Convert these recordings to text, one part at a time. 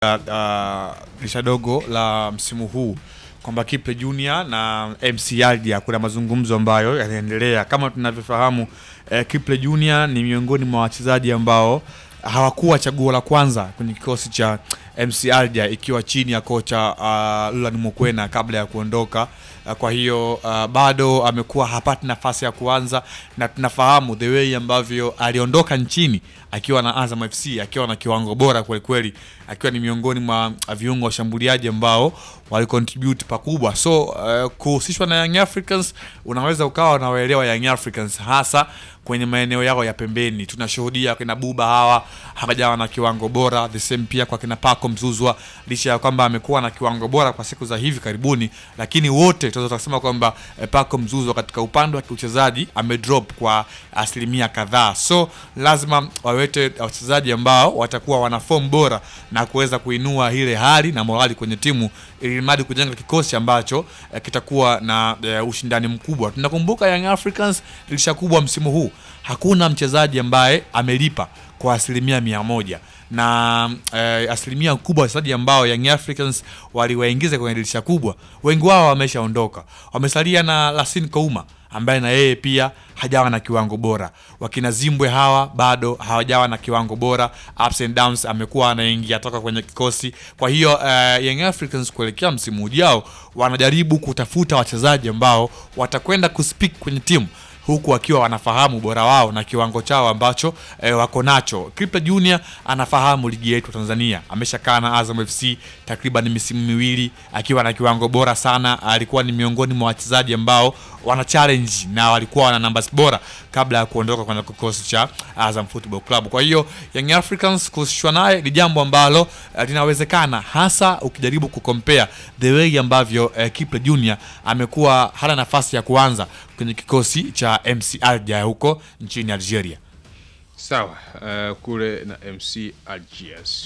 uh, dirisha dogo la msimu huu kwamba Kipe Junior na MC Aldia kuna mazungumzo ambayo yanaendelea. Kama tunavyofahamu eh, Kipe Junior ni miongoni mwa wachezaji ambao hawakuwa chaguo la kwanza kwenye kikosi cha MC Aldia ikiwa chini ya kocha uh, Lulan Mokwena kabla ya kuondoka. Uh, kwa hiyo uh, bado amekuwa hapati nafasi ya kuanza, na tunafahamu the way ambavyo aliondoka nchini akiwa na Azam FC akiwa na kiwango bora kweli kweli, akiwa ni miongoni mwa viungo washambuliaji ambao walicontribute pakubwa. So uh, kuhusishwa na Young Africans, unaweza ukawa unawaelewa Young Africans hasa kwenye maeneo yao ya pembeni. Tunashuhudia kina Buba hawa hawajawa na kiwango bora, the same pia kwa kina Paco Mzuzwa, licha ya kwamba amekuwa na kiwango bora kwa siku za hivi karibuni, lakini wote tunaweza kusema kwamba eh, Paco Mzuzwa katika upande wa kiuchezaji amedrop kwa asilimia kadhaa, so lazima wawete wachezaji ambao watakuwa wana form bora na kuweza kuinua ile hali na morali kwenye timu ili mradi kujenga kikosi ambacho eh, kitakuwa na eh, ushindani mkubwa. Tunakumbuka Young Africans dirisha kubwa msimu huu, hakuna mchezaji ambaye amelipa kwa asilimia mia moja na eh, asilimia kubwa wachezaji ambao Young Africans waliwaingiza kwenye dirisha kubwa, wengi wao wameshaondoka, wamesalia na Lassine Kouma ambaye na yeye pia hajawa na kiwango bora. Wakina Zimbwe hawa bado hawajawa na kiwango bora, ups and downs, amekuwa anaingia toka kwenye kikosi. Kwa hiyo uh, Young Africans kuelekea msimu ujao wanajaribu kutafuta wachezaji ambao watakwenda kuspeak kwenye timu huku wakiwa wanafahamu ubora wao na kiwango chao ambacho eh, wako nacho. Kipe Junior anafahamu ligi yetu Tanzania, ameshakaa na Azam FC takriban misimu miwili akiwa na kiwango bora sana. Alikuwa ni miongoni mwa wachezaji ambao wana challenge na walikuwa wana numbers bora kabla ya kuondoka kwenye kikosi cha Azam Football Club. Kwa hiyo Young Africans kuhusishwa naye ni jambo ambalo eh, linawezekana, hasa ukijaribu kucompare the way ambavyo eh, Kipe Junior amekuwa hana nafasi ya kuanza kwenye kikosi cha MC Alger huko nchini Algeria. Sawa, uh, kule na MC Algiers.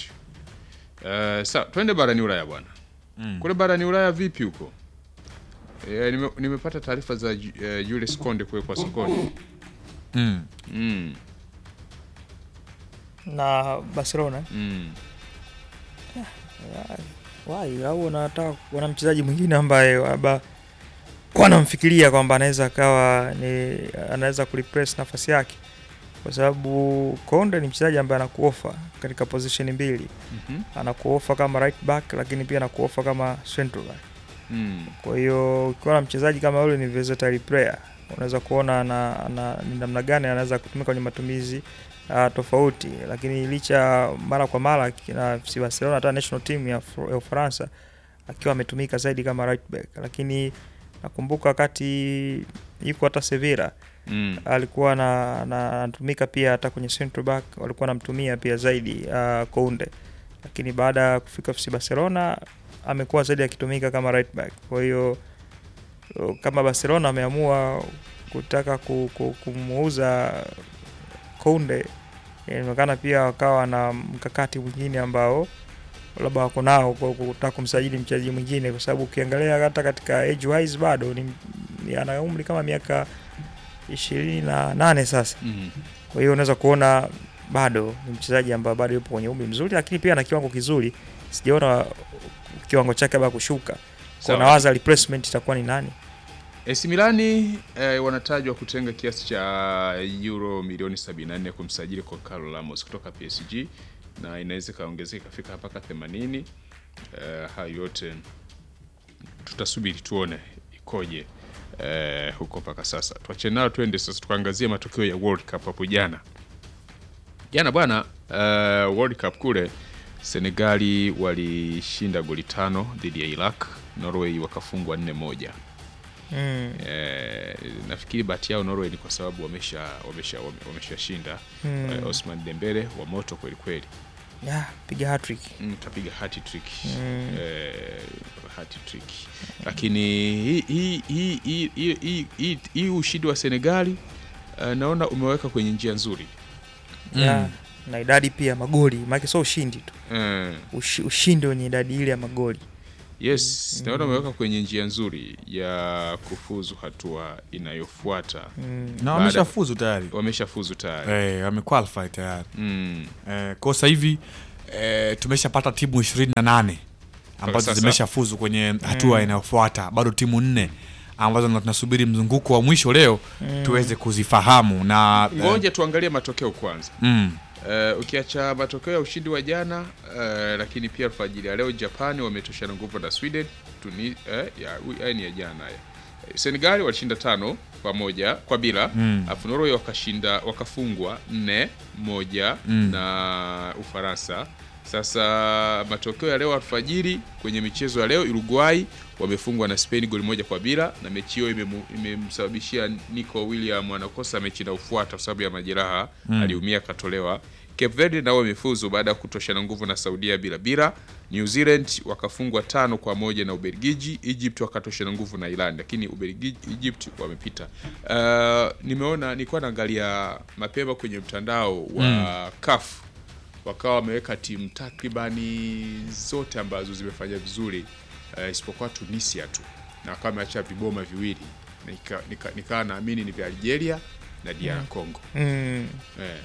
Uh, sawa, twende barani Ulaya bwana. Kule barani Ulaya vipi huko? E, nime, nimepata taarifa za uh, Julius Konde kuwekwa sokoni. Mm. Mm, na Barcelona mm. wai au wanataka wana mchezaji mwingine ambaye labda wanamfikiria kwamba anaweza akawa ni anaweza kureplace nafasi yake, kwa sababu Konde ni mchezaji ambaye anakuofa katika position mbili, Mhm. anakuofa kama right back, lakini pia anakuofa kama central back. Mm. Kwa hiyo ukiwa na mchezaji kama yule ni versatile player, unaweza kuona ana, ana, ni namna gani anaweza kutumika kwenye matumizi uh, tofauti, lakini licha mara kwa mara na FC Barcelona hata national team ya, Fr- ya Ufaransa akiwa ametumika zaidi kama right back, lakini nakumbuka wakati yuko hata Sevilla Mm. alikuwa na- na- anatumika pia hata kwenye central back, walikuwa anamtumia pia zaidi uh, Kounde, lakini baada ya kufika FC Barcelona amekuwa zaidi akitumika kama right back. Kwa hiyo uh, kama Barcelona ameamua kutaka ku- ku- kumuuza Kounde, inaonekana pia wakawa na mkakati mwingine ambao labda wako nao kwa kutaka kumsajili mchezaji mwingine, kwa sababu ukiangalia hata katika age wise bado ni ni- ana umri kama miaka ishirini na nane sasa. Mm. Kwa hiyo unaweza kuona bado ni mchezaji ambaye bado yupo kwenye umri mzuri, lakini pia ana kiwango kizuri. Sijaona kiwango chake labda kushuka. Kwa Sawa. nawaza replacement itakuwa ni nani? AC Milani eh, wanatajwa kutenga kiasi cha euro milioni 74 kumsajili kwa Carlos Ramos kutoka PSG na inaweza ikaongezeka ikafika mpaka 80. Eh, hayo yote tutasubiri tuone ikoje eh, huko mpaka sasa. Tuache nayo twende sasa tukaangazie matokeo ya World Cup hapo jana. Jana bwana, eh, World Cup kule Senegali walishinda goli tano dhidi ya Iraq, Norway wakafungwa nne moja. Mm. Eh, nafikiri bahati yao Norway ni kwa sababu wamesha wamesha wame- wameshashinda Mm. eh, Osman Dembele wa moto kweli kweli, Ya, piga hat-trick. mm, tapiga hat trick Mm. eh, hat trick, lakini hii hii hii hii hii hii hii hii ushindi wa Senegali eh, naona umeweka kwenye njia nzuri Ya, na idadi pia ya magoli, maana sio ushindi tu. eh, Ushi, ushindi wenye idadi ile ya magoli. yes, naona umeweka kwenye njia nzuri ya kufuzu hatua inayofuata. Mm. Na Baada- wameshafuzu tayari. Wameshafuzu tayari Eh, wamequalify tayari. mm. Eh, kwa sasa hivi e, tumeshapata timu ishirini na nane ambazo sasa. zimeshafuzu kwenye hatua inayofuata bado timu nne ambazo ndo tunasubiri mzunguko wa mwisho leo tuweze kuzifahamu na eh, Ngoja tuangalie matokeo kwanza. mm, Uh, ukiacha matokeo ya ushindi wa jana uh, lakini pia alfajiri ya leo Japani wametoshana nguvu na Sweden Tuni, eh, ya, ui- haya ni ya jana haya. Eh, Senegal walishinda tano kwa moja kwa bila Mm. afu Norway wakashinda wakafungwa nne moja Mm. na Ufaransa. Sasa matokeo ya leo alfajiri kwenye michezo ya leo Uruguay wamefungwa na Spain goli moja kwa bila na mechi hiyo imemu- imemsababishia Nico William anakosa mechi inayofuata kwa sababu ya majeraha aliumia akatolewa. Cape Verde nao wamefuzu baada ya kutoshana nguvu na Saudia bila bila. New Zealand wakafungwa tano kwa moja na Ubelgiji. Egypt wakatoshana nguvu na Iran, lakini Ubelgiji Egypt wamepita. Uh, nimeona nilikuwa naangalia mapema kwenye mtandao wa CAF wakawa wameweka timu takribani zote ambazo zimefanya vizuri uh, isipokuwa Tunisia tu na wakawa wameacha viboma viwili nikawa nika, nika naamini ni vya Algeria na DR Congo Mm. eh,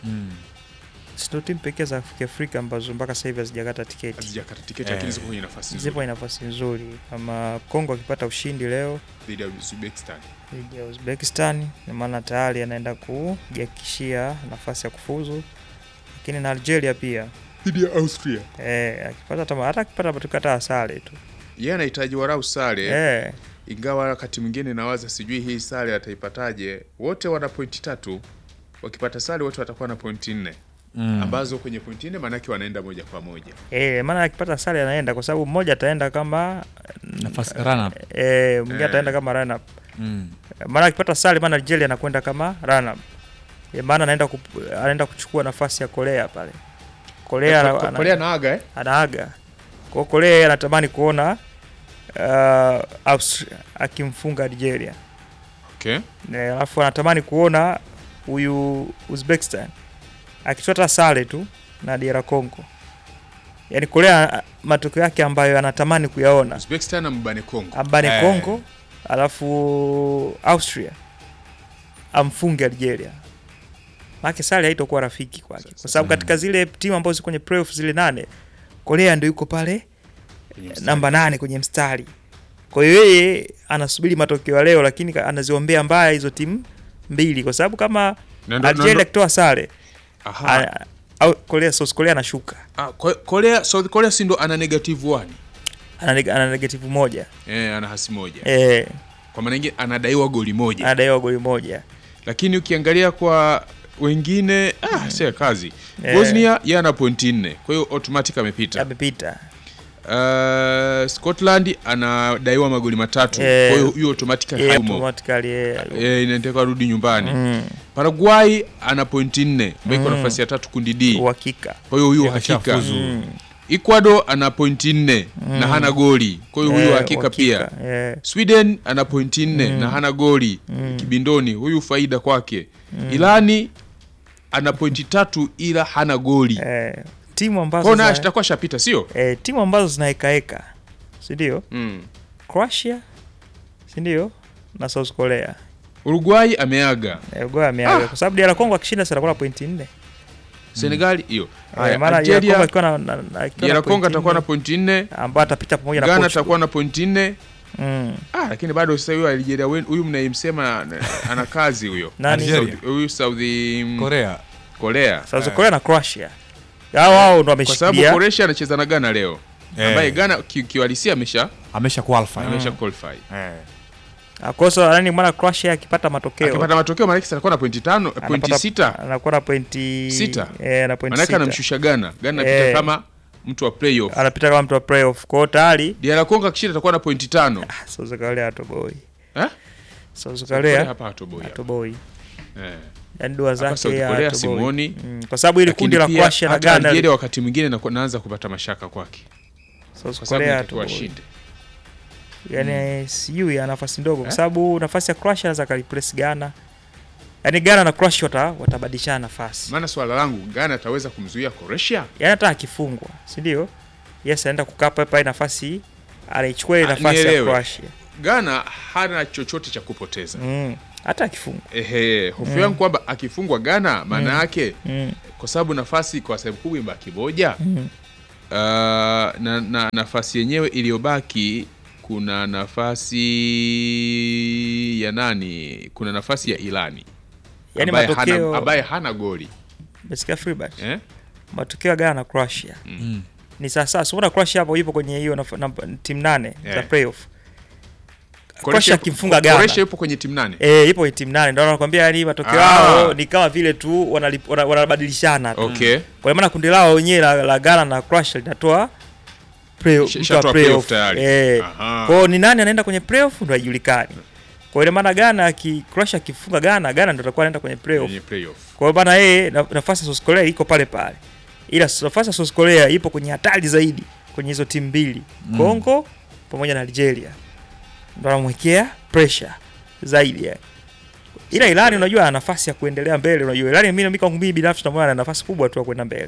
Si ndo timu pekee za Afrika ambazo mpaka sasa hivi hazijakata tiketi. hazijakata tiketi Eh, lakini ziko kwenye nafasi Zipo nzuri ina nafasi nzuri, kama Kongo akipata ushindi leo dhidi ya Uzbekistan. dhidi ya Uzbekistan, na maana tayari anaenda kujihakikishia nafasi ya kufuzu, lakini na Algeria pia dhidi ya Austria. eh, akipata tama, hata akipata matokeo hata sare tu Yeye anahitaji warau sare eh, ingawa wakati mwingine nawaza sijui hii sare ataipataje. Wote wana pointi tatu, wakipata sare wote watakuwa na pointi nne mm. ambazo kwenye pointi nne maanake wanaenda moja kwa moja. eh, maana akipata sare anaenda, kwa sababu mmoja ataenda kama nafasi run up. eh, mwingine Eh. ataenda kama run up. Mm. maana akipata sare, maana Algeria anakwenda kama run up, Eh, maana anaenda kup- anaenda kuchukua nafasi ya Korea pale. Korea ana- ana- Korea naaga eh? anaaga kwa Korea yeye anatamani kuona uh, Austria akimfunga Algeria, Okay. Na alafu anatamani kuona huyu Uzbekistan akichukua hata sare tu na DR Congo. Yaani Korea matokeo yake ambayo anatamani kuyaona Uzbekistan na mbane Kongo. ambane Eh. Congo, alafu Austria amfunge Algeria. Maana sare haitokuwa rafiki kwake, kwa sababu katika zile timu ambazo ziko kwenye playoff zile nane, Korea ndio yuko pale Kwenye mstari. namba nane kwenye mstari. Kwa hiyo yeye anasubiri matokeo ya leo, lakini ka- anaziombea mbaya hizo timu mbili, kwa sababu kama Na ndo- na Algeria ndo- akitoa sare Aha. a- au Korea, South Korea anashuka, Ah, Ko- Korea, South Korea si ndo ana negative one. ana, neg- ana negative moja Eh, ana hasi moja. eh, Kwa maana nyingine anadaiwa goli moja. anadaiwa goli moja Lakini ukiangalia kwa wengine ah, sio kazi. Eh. Bosnia yeye ana pointi nne. Kwa hiyo automatic amepita. amepita. Uh, Scotland anadaiwa magoli matatu. Eh. Kwa hiyo hiyo automatic Eh, hayumo. automatically eh, Eh, inataka rudi nyumbani. mm, Paraguay ana pointi nne. Ambayo iko nafasi ya tatu kundi D. uhakika Kwa hiyo huyo Yeah, hakika. ashafuzu. Mm, Ecuador ana pointi nne na hana goli. Kwa hiyo huyo eh, hakika pia. uhakika, eh, Sweden ana pointi nne na hana goli kibindoni, huyu faida kwake. Irani ana pointi tatu ila hana goli, eh, timu ambazo kwao naye zina- atakuwa shapita, sio eh, timu ambazo zinahekaeka si ndio? mm. Croatia si ndio na South Korea Uruguay ameaga, Eh, Uruguay ameaga Ah. kwa sababu DR Congo akishinda sasa atakuwa na pointi nne. Senegal hiyo. Eh, Haya, maana DR Congo Algeria, akiwa na- na- na- akiwa na DR Congo pointi atakuwa na nne, pointi nne, ambayo atapita pamoja na Ghana Portugal. atakuwa na pointi nne. Mm. Ah, lakini bado sasa huyo Algeria wen- huyu mnayemsema ana- ana kazi huyo. Nani? Algeria. Saudi- Huyu Saudi mm, Korea Korea. South Korea na Croatia. Hao wao ndo Kwa sababu wameshikilia. Croatia anacheza na Ghana leo. Eh. Ambaye Ghana ki- kiuhalisia amesha amesha qualify amesha qualify. eh. Akosa nani mwana Croatia akipata matokeo. akipata matokeo maanake atakuwa na pointi tano pointi anapata- sita Anakuwa na pointi Sita. Eh, na pointi maanake sita. anamshusha Ghana Ghana anapita Eh. kama mtu wa playoff Anapita kama mtu wa playoff. Kwa hiyo tayari DR Congo akishinda atakuwa na pointi tano ah, South Korea hatoboi. Eh? South Korea Korea hapa hatoboi hapa. hatoboi. Eh. Yaani dua Hapa zake South yeye Korea hatoboi. Simoni Mm, kwa sababu ile lakini kundi la pia Croatia na hata Ghana Algeria wakati mwingine naku- naanza kupata mashaka kwake South kwa sababu Korea inatakiwa hatoboi. ashinde yani sijui ana nafasi ndogo Eh? kwa sababu nafasi ya Croatia anaweza kalipress Ghana. Yaani Ghana na Croatia wata, watabadilishana nafasi. maana swala langu Ghana ataweza kumzuia Croatia Yaani hata akifungwa, si ndio? Yes, anaenda kukaa pale pale nafasi anaichukua ile Ah, nafasi ya nielewe. Croatia. Ghana hana chochote cha kupoteza Mm. Hata akifungwa. ehe hofu yangu kwamba akifungwa Ghana maana yake Mm. kwa sababu nafasi kwa sehemu kubwa imebaki moja na, na nafasi yenyewe iliyobaki kuna nafasi ya nani? Kuna nafasi ya Ilani Yaani ambaye, matokeo hana, ambaye hana goli umesikia Freebird? eh? matokeo ya Ghana na Croatia Mm. ni sasa. Unaona Croatia hapo ipo kwenye hiyo naf- naf- timu nane za Yeah. playoff. Croatia akimfunga Ghana Croatia yupo kwenye timu nane. eh, ipo kwenye timu nane, ndio nakwambia, yani matokeo Ah. yao ni kama vile tu wanalip- wana- wanabadilishana tu. Okay. Kwa maana kundi lao wenyewe la, la Ghana na Croatia linatoa play- Isha- mtu wa ishatoa playoff. playoff tayari. Eh. Aha. Kwa hiyo ni nani anaenda kwenye playoff ndio haijulikani. Kwa hiyo maana Ghana aki Croatia akifunga Ghana, Ghana ndio atakuwa anaenda kwenye playoff. Kwenye playoff. Kwa hiyo bana yeye na- nafasi ya South Korea iko pale pale, ila nafasi ya South Korea ipo kwenye hatari zaidi kwenye hizo timu mbili Mm. Congo pamoja na Algeria, ndo anamwekea pressure zaidi ya. Ila Irani unajua ana nafasi ya kuendelea mbele. Unajua Irani mimi kwangu mimi binafsi namuona ana nafasi kubwa tu ya kwenda mbele.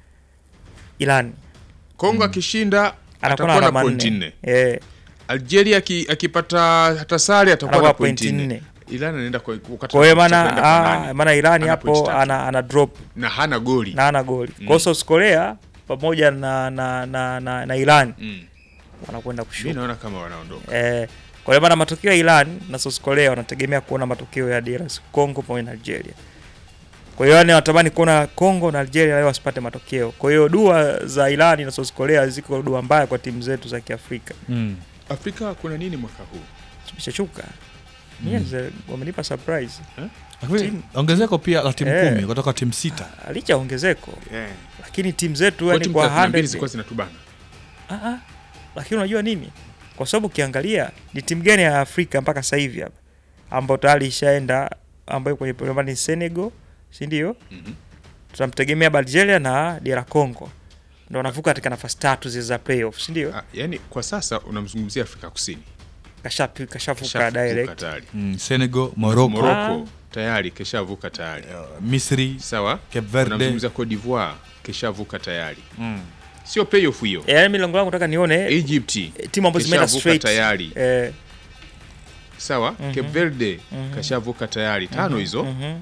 Irani Kongo akishinda anakuwa na atakuwa na alama pointi nne. nne. Eh, Algeria aki- akipata hata sare atakuwa Anakuwa na pointi pointi nne. nne. Iran anaenda kwa wakati kwa hiyo anakwenda maana kwa ah, nane. maana Irani Ana pointi hapo tatu. ana, ana drop na hana goli na ana goli. Kwa hiyo South Korea pamoja na na na, na, na Irani mm. wanakwenda mi kushuka. naona kama wanaondoka Eh, kwa hiyo maana matokeo ya Iran na South Korea wanategemea kuona matokeo ya DRC Congo pamoja na Algeria. Kwa hiyo yani wanatamani kuona Congo na Algeria leo wasipate matokeo. Kwa hiyo dua za Iran na South Korea ziko dua mbaya kwa timu zetu za Kiafrika. Mm. afrika kuna nini mwaka huu Tumeshachuka. Yes, eh, wamenipa surprise. Lakini Timu- ongezeko pia la timu Eh. kumi kutoka timu sita. Licha ya ongezeko, yeah. lakini timu zetu kwa yani timu kwa 32 100 zilikuwa zinatubana Ah, ah. Lakini unajua nini? Kwa sababu ukiangalia ni timu gani ya Afrika mpaka sasa hivi hapa ambayo tayari ishaenda ambayo kwenye programu ni Senegal, si ndio? Mhm. Tunamtegemea Algeria na DR Congo. Ndio wanavuka katika nafasi tatu zile za playoff, si ndio? ah, yani kwa sasa unamzungumzia afrika kusini Kashapi kashavuka Keshavuka direct. tayari Mm. Senegal, Morocco, morocco tayari keshavuka tayari uh, Misri, sawa Cape Verde. unamzungumzia cote d'ivoire keshavuka tayari Mm. sio playoff hiyo Eh, Yaani milango yangu nataka nione egypt eh, timu ambazo zimeenda keshavuka straight. tayari Eh, sawa Mhm. cape verde Mhm. kashavuka tayari tano hizo mhm.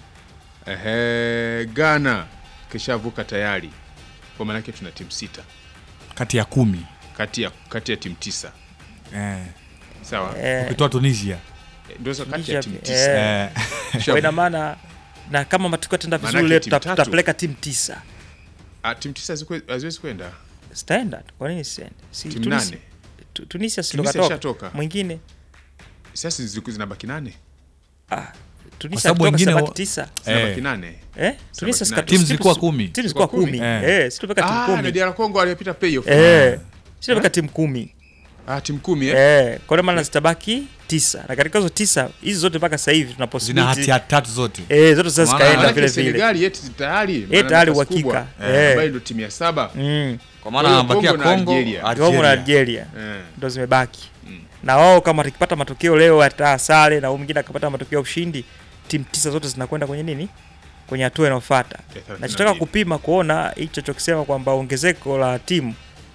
Ehe, Ghana keshavuka tayari, kwa maanake tuna timu sita kati ya kumi kati ya kati ya timu tisa eh. sawa, Eh, ukitoa Tunisia Eh, ndio hizo kati ya Tunisia timu pia, tisa eh. kwa ina maana na kama matokeo yataenda Maanake vizuri leo timu tuta- tatu. tutapeleka timu tisa. Ah, timu tisa hazikwe- haziwezi kwenda Standard. Kwa nini siende? Si timu Tunisia- nane. Tu- Tunisia si Tunisia ndo katoka. ishatoka. Mwingine Sasa ziliku- zinabaki nane, ah, Tunisia sababu kutoka wengine sabaki wa- tisa. zinabaki Eh. nane. Eh? Tunisia nane. sikatu- Timu timu zilikuwa si- kumi. Timu zilikuwa Zilikuwa kumi. kumi. Eh, si tupeka timu Ah, na kumi. DR Congo aliyepita playoff. Eh. Si tupeka timu kumi. Ah, timu kumi eh? Eh, kwa maana zitabaki tisa. Na katika hizo tisa, hizi zote mpaka sasa hivi tuna zina possibility. hatia tatu zote Eh, zote sasa Maana- zikaenda Maanake vile vile. Senegali yetu tayari Eh, maana tayari nafasi kubwa, uhakika. eh, Eh. ambayo ndio timu ya saba Mm. kwa Kwa maana hiyo anabakia Congo na Congo, Algeria. Congo na Algeria. Algeria eh. ndo zimebaki. Mm. Na wao kama watakipata matokeo leo hata sare na huyu mwingine akapata matokeo ya ushindi, timu tisa zote zinakwenda kwenye nini? Kwenye hatua inayofuata. Ya thelathini na Nachotaka mbili. kupima kuona hicho chokisema kwamba ongezeko la timu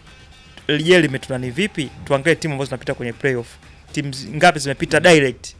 je, limetuna ni vipi? Tuangalie timu ambazo zinapita kwenye playoff. Timu zi- ngapi zimepita direct,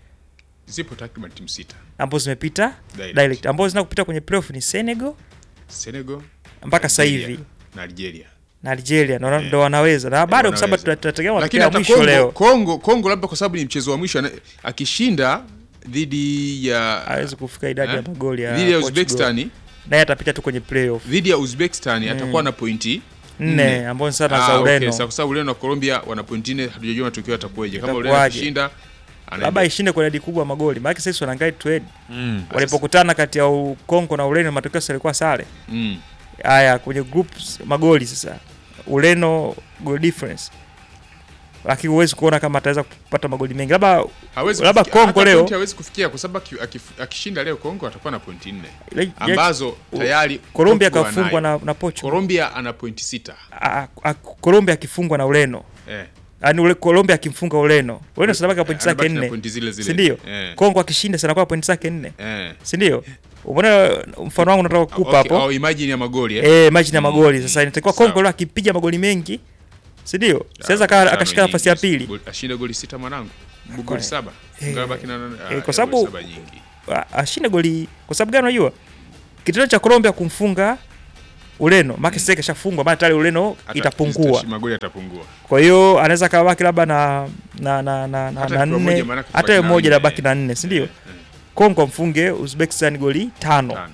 zipo takriban timu sita ambazo zimepita Direct. direct, ambazo zina kupita kwenye playoff ni Senegal Senegal mpaka sasa Algeria hivi na Algeria na Algeria ndo Eh. ndo wanaweza, na bado kwa sababu wanaweza. tunategemea lakini matokeo ya hata mwisho Kongo, leo Kongo, Kongo labda kwa sababu ni mchezo wa mwisho ana- akishinda dhidi ya hawezi kufika idadi ya Eh? magoli ya dhidi ya Portugal. Uzbekistan naye atapita tu kwenye playoff dhidi ya Uzbekistan atakuwa na pointi nne ambao ni sana Ah, za okay. Ureno Sasa kwa sababu Ureno na Colombia wana pointi nne, hatujajua matokeo yatakuwaje. Kama Ureno Itakuwaje? akishinda anaenda. labda ishinde kwa idadi kubwa ya magoli, maana sasa wanaangalia trade Mm. walipokutana kati ya U- Kongo na Ureno matokeo sasa yalikuwa sare. Mm. Haya kwenye groups magoli sasa Ureno goal difference, lakini huwezi kuona kama ataweza kupata magoli mengi, labda Hawezi Labda kufikia- Kongo hata leo- pointi hawezi kufikia kwa sababu aki- akif- akishinda leo Kongo atakuwa na pointi nne ile- ambazo tayari Colombia Portugal kafungwa anayo. na, na Portugal. Colombia ana pointi sita. A- a- Colombia akifungwa na Ureno, Eh. yaani ule Colombia akimfunga Ureno, Ureno sana baki pointi zake Anabaki na nne, pointi zile zile. si ndio? Eh. Kongo akishinda sana kwa pointi zake nne, Eh. si ndio? Umeona mfano wangu nataka kukupa Okay, hapo. au imagine ya magoli eh. Eh, margin ya Mm, magoli mm, sasa inatakiwa sawa. Kongo leo akipiga magoli mengi, si ndio? Sasa Ah, aka- tano akashika nyingi. nafasi ya pili. Goli- Ashinde goli sita mwanangu. Goli Kwa- saba. eh, Ngawa baki na ah, kwa ya sababu- goli saba nyingi. A- ashinde goli kwa sababu gani unajua? Kitendo cha Colombia kumfunga Ureno maana mm. kashafungwa maana tayari Ureno Hata itapungua. zitashi- magoli yatapungua. Kwa hiyo anaweza kabaki labda na na na na, na, Hata na ikiwa nne moja maanake hata kubaki hiyo na moja nne. labaki na nne, si ndio? Eh, eh, Kongo mfunge Uzbekistan goli tano tano.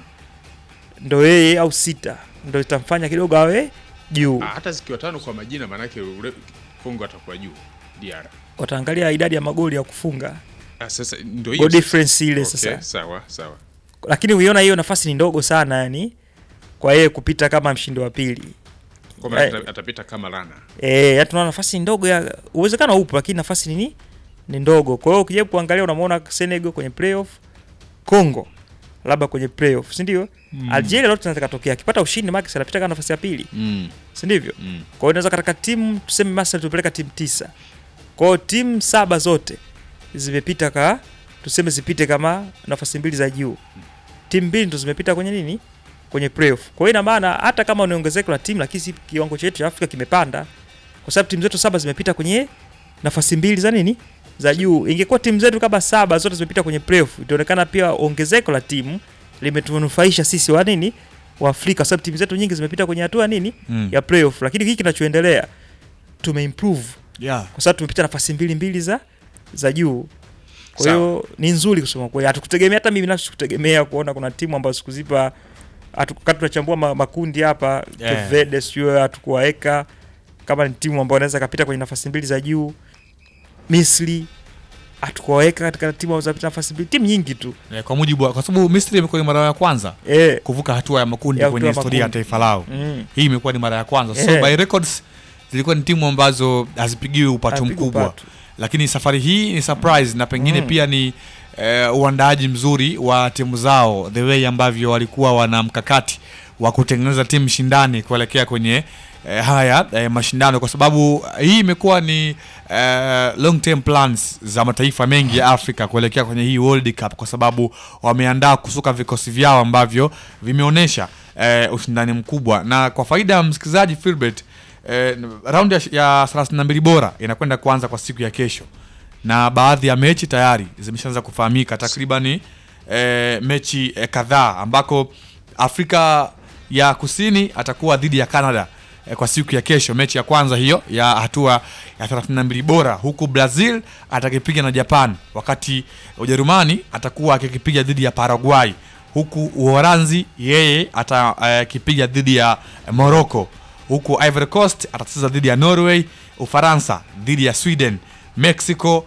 ndo yeye au sita ndo itamfanya kidogo awe juu. Ah, hata zikiwa tano kwa majina maanake ule Kongo atakuwa juu DR. Wataangalia idadi ya magoli ya kufunga Ah, sasa ndio goal hiyo. sasa. difference ile Okay, sasa, sawa sawa. lakini uiona hiyo nafasi ni ndogo sana, yani kwa yeye kupita kama mshindi wa pili. Kwa maana Eh. ata- atapita kama rana. Eh, yani tunaona nafasi ndogo ya uwezekano upo, lakini nafasi ni ni ndogo. Kwa hiyo ukijaribu kuangalia, unamwona Senegal kwenye playoff, Congo labda kwenye playoff, si ndio? Algeria lote inaweza katokea akipata ushindi, Max anapita kama nafasi ya pili, Mm. si ndivyo? Mm. Kwa hiyo inaweza katika timu tuseme Masri tupeleka timu tisa. Kwa hiyo timu saba zote zimepita ka tuseme zipite kama nafasi mbili za juu. Timu mbili ndo zimepita kwenye nini? Kwenye playoff. Kwa hiyo ina maana hata kama ni ongezeko la timu lakini si kiwango chetu cha Afrika kimepanda. Kwa sababu timu zetu saba zimepita kwenye nafasi mbili za nini? Za juu. Ingekuwa timu zetu kama saba zote zimepita kwenye playoff, itaonekana pia ongezeko la timu limetunufaisha sisi wa nini? Wa Afrika, sababu timu zetu nyingi zimepita kwenye hatua nini? Mm. ya playoff, lakini hiki kinachoendelea tumeimprove Yeah. kwa sababu tumepita nafasi mbili mbili za za juu. Kwa Sawa. hiyo ni nzuri kusema kweli, hatukutegemea hata mimi binafsi sikutegemea kuona kuna timu ambazo sikuzipa hatukati tunachambua ma, makundi hapa Yeah. Cape Verde sio hatukuwaweka kama ni timu ambayo inaweza kapita kwenye nafasi mbili za juu. Misri hatukuwaweka katika timu ambazo zinapita nafasi mbili, timu nyingi tu Eh, kwa mujibu wa, kwa sababu Misri imekuwa ni mara ya kwanza eh, kuvuka hatua ya makundi Ya kwenye hatua ya historia ya makundi. taifa lao. mm, Hii imekuwa ni mara ya kwanza. So Eh. by records zilikuwa ni timu ambazo hazipigiwi upato Hazipigiwi mkubwa. upato. Lakini safari hii ni surprise na pengine Mm. pia ni eh, uandaaji mzuri wa timu zao, the way ambavyo walikuwa wana mkakati wa kutengeneza timu shindani kuelekea kwenye eh, haya eh, mashindano, kwa sababu hii imekuwa ni eh, long term plans za mataifa mengi ya Afrika kuelekea kwenye hii World Cup, kwa sababu wameandaa kusuka vikosi vyao ambavyo vimeonyesha eh, ushindani mkubwa, na kwa faida ya msikilizaji Filbert, eh, raundi ya, ya 32 bora inakwenda kuanza kwa siku ya kesho na baadhi ya mechi tayari zimeshaanza kufahamika takribani e, mechi e, kadhaa ambako Afrika ya Kusini atakuwa dhidi ya Canada e, kwa siku ya kesho, mechi ya kwanza hiyo ya hatua ya 32 bora, huku Brazil atakipiga na Japan, wakati Ujerumani atakuwa akikipiga dhidi ya Paraguay, huku Uholanzi yeye atakipiga dhidi ya Morocco, huku Ivory Coast atacheza dhidi ya Norway, Ufaransa dhidi ya Sweden, Mexico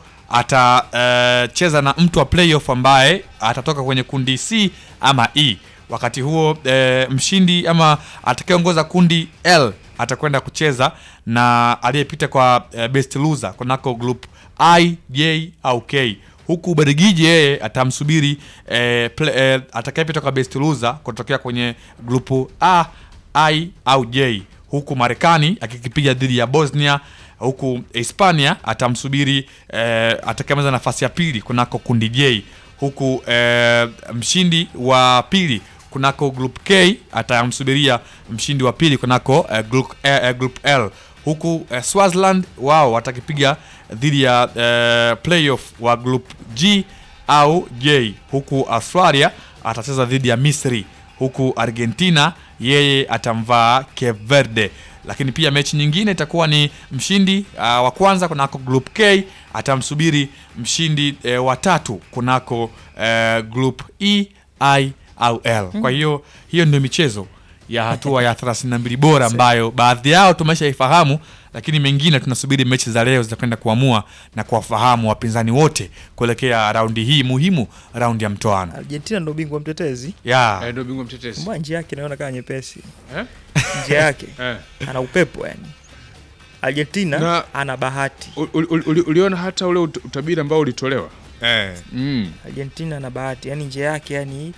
atacheza na mtu wa playoff ambaye atatoka kwenye kundi C ama E. Wakati huo e, mshindi ama atakayeongoza kundi L atakwenda kucheza na aliyepita kwa e, best loser kunako group I, J au K huku Ubelgiji yeye atamsubiri e, e, atakayepita kwa best loser kutokea kwenye grupu A, I au J huku Marekani akikipiga dhidi ya Bosnia huku Hispania atamsubiri eh, atakayemaliza nafasi ya pili kunako kundi J huku eh, mshindi wa pili kunako group K atamsubiria mshindi wa pili kunako eh, group, eh, eh, group L huku eh, Swaziland wao watakipiga dhidi ya eh, playoff wa group G au J huku Australia atacheza dhidi ya Misri huku Argentina yeye atamvaa Cape Verde lakini pia mechi nyingine itakuwa ni mshindi uh, wa kwanza kunako group K atamsubiri mshindi eh, wa tatu kunako eh, group E, I au L. Kwa hiyo hiyo ndio michezo ya hatua ya 32 bora ambayo baadhi yao tumeshaifahamu, lakini mengine tunasubiri mechi za leo zitakwenda kuamua na kuwafahamu wapinzani wote kuelekea raundi hii muhimu, raundi ya mtoano Argentina ndo bingwa mtetezi, yeah. Eh, ndio bingwa mtetezi. mbona njia yake inaona kama nyepesi, Eh? njia yake Eh. ana upepo yani. Argentina Na- ana bahati, U- u- u- uli- Uliona hata ule ut- utabiri ambao ulitolewa eh. mm. Argentina ana bahati yani, njia yake yani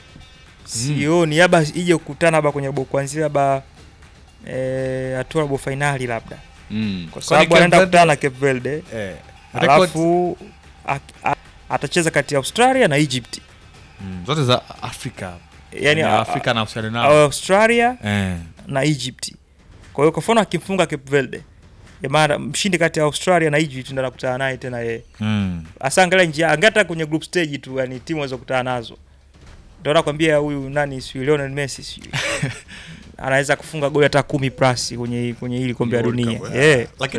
sioni labda ije kukutana labda kwenye bo kuanzia labda eh, hatua robo fainali labda, Mm. kwa Kwani sababu Cape anaenda Verde- kukutana na Cape Verde Eh. Record- alafu ak- a- atacheza kati ya Australia na Egypt Mm, zote za Afrika yani Ya a- Afrika na Australia a- nao. Australia eh. na Egypt. Kwa hiyo kwa mfano akimfunga Cape Verde, ya maana mshindi kati ya Australia na Egypt ndo anakutana naye tena yeye. mm. Asa angalia njia, angata kwenye group stage tu, yani timu waweza kukutana nazo. Ndio nakwambia huyu nani si Lionel Messi si anaweza kufunga goli hata kumi plus kwenye kwenye hili kombe la World dunia Cup, yeah. yeah. Lakini